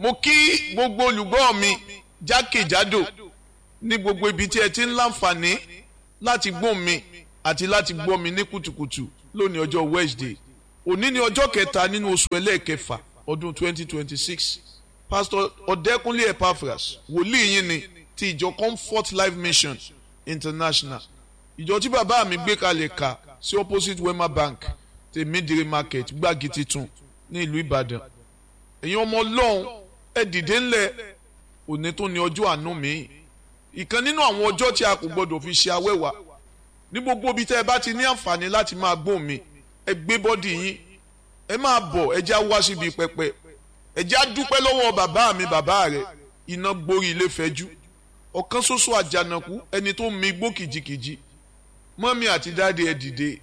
mo kí gbogbo olùgbọ́ mi jákèjádò ní gbogbo ibi tí ẹ ti ń láǹfààní láti gbọ́ mi àti láti gbọ́ mi ní kùtùkùtù lónìí ọjọ́ Wednesday òní ni ọjọ́ kẹta nínú oṣù ẹlẹ́ẹ̀kẹfà ọdún 2026 pastor ọ̀dẹ́kúnlé epaphras wòlíì yín ni ti ìjọ comfort life mission international ìjọ tí bàbá mi gbé kalẹ̀ ka sí opposite wema bank tèmídìrí market gbági titun ní ìlú ìbàdàn ẹ̀yin ọmọ ọlọ́run ẹ dìde ńlẹ̀ òní tó ní ọjọ́ àánú mi ìkan nínú àwọn ọjọ́ tí a kò gbọdọ̀ fi ṣe awẹ́wà ní gbogbo ibi tẹ́ ẹ bá ti ní àǹfààní láti máa gbóhùn mi ẹ gbé bọ́dì yín ẹ máa bọ̀ ẹ já wá síbi pẹpẹ ẹ já dúpẹ́ lọ́wọ́ bàbá mi bàbá rẹ̀ iná gborí ilé fẹ́jú ọ̀kan ṣoṣo àjànàkú ẹni tó mi gbó kìjikìji mọ́mí àti dáadé ẹ dìde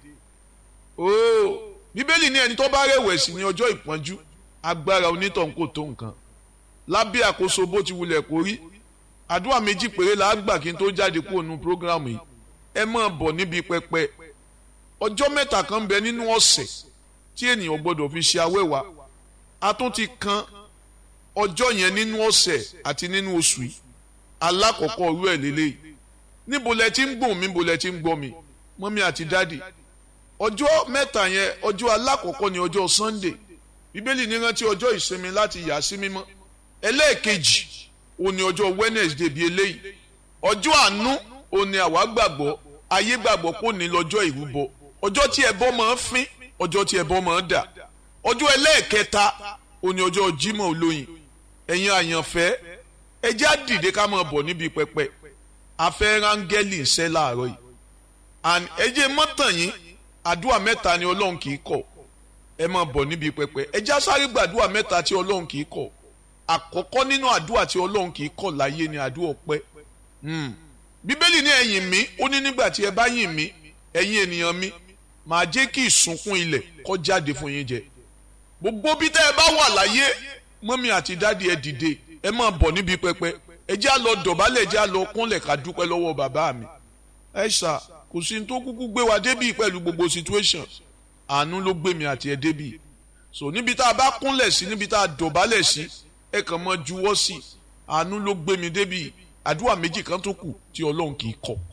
ooo bíbélì ní ẹni tó bá rẹ̀wẹ̀sì ní ọjọ́ ìpọ́njú agbára onítàn kò tó nǹkan lábẹ́ àkóso bó ti wulẹ̀ kó rí àdúrà méjì péré la gbà kí n tó jáde kúrò nínú prógrámù yìí ẹ máa bọ̀ níbi pẹpẹ ọjọ́ mẹ́ta kan ń bẹ nínú ọ̀sẹ̀ tí ènìyàn gbọ́dọ̀ fi ṣe awẹ́wà a tún ti kan ọjọ́ yẹn nínú ọ̀sẹ̀ àti nínú oṣù yìí alákọ̀ọ́kọ́ orú ẹ̀ lélẹ́yìí níbo lẹ ti ń gbọ́n mi níbo lẹ ti ń gbọ́ mi mọ́mí àti dádì ọjọ́ mẹ́ta yẹn ọjọ́ alákọ̀ọ́kọ́ ni ọjọ́ Sunday bíbélì ní rántí ọjọ́ ìsinmi láti yà sí mímọ́ ẹlẹ́ẹ̀kejì òun ni ọjọ́ Wednesday bíi eléyìí ọjọ́ àánú òun ni àwa gbàgbọ́ ayé gbàgbọ́ kò ní lọ́jọ́ ìrúbọ ọjọ́ tí ẹbọ máa ń fín ọjọ́ tí ẹbọ máa ń dà ọjọ́ ẹlẹ́ẹ̀kẹta òun ni ọjọ́ Jímọ̀ olóyin ẹ̀yin àyànfẹ́ ẹ jẹ́ á dìde ká máa bọ̀ níbi pẹpẹ afẹ́ rángẹ́lì ń ṣẹ́ láàárọ̀ yìí and ẹ jẹ́ mọ́tàn yín àdúrà mẹ́ta ni Ọlọ́run kì í kọ̀ ẹ máa bọ̀ níbi pẹpẹ ẹ jẹ́ á sáré gbàdúrà mẹ́ta tí Ọlọ́run kì í kọ̀ àkọ́kọ́ nínú àdúrà tí Ọlọ́run kì í kọ̀ láyé ni àdúrà ọpẹ́ bíbélì ní ẹ yìn mí ó ní nígbà tí ẹ bá yìn mí ẹ̀yin ènìyàn mi màá jẹ́ kí ìsunkún ilẹ̀ kó jáde fún yín jẹ gbogbo bí tẹ́ ẹ bá wà láyé mọ́mí àti dádì ẹ dìde ẹ máa bọ̀ níbi pẹpẹ ẹ jẹ́ á lọ dọ̀bálẹ̀ ẹ jẹ́ á lọ kúnlẹ̀ ká dúpẹ́ lọ́wọ́ bàbá mi ẹ ṣá kò sí ní tó kúkú gbé wa débì pẹ̀lú gbogbo situation àánú ló gbé mi àti ẹ débì so níbi tá a bá kúnlẹ̀ sí níbi tá a dọ̀bálẹ̀ sí ẹ kàn mọ́ juwọ́ sí àánú ló gbé mi débì àdúrà méjì kan tó kù tí ọlọ́run kì í kọ̀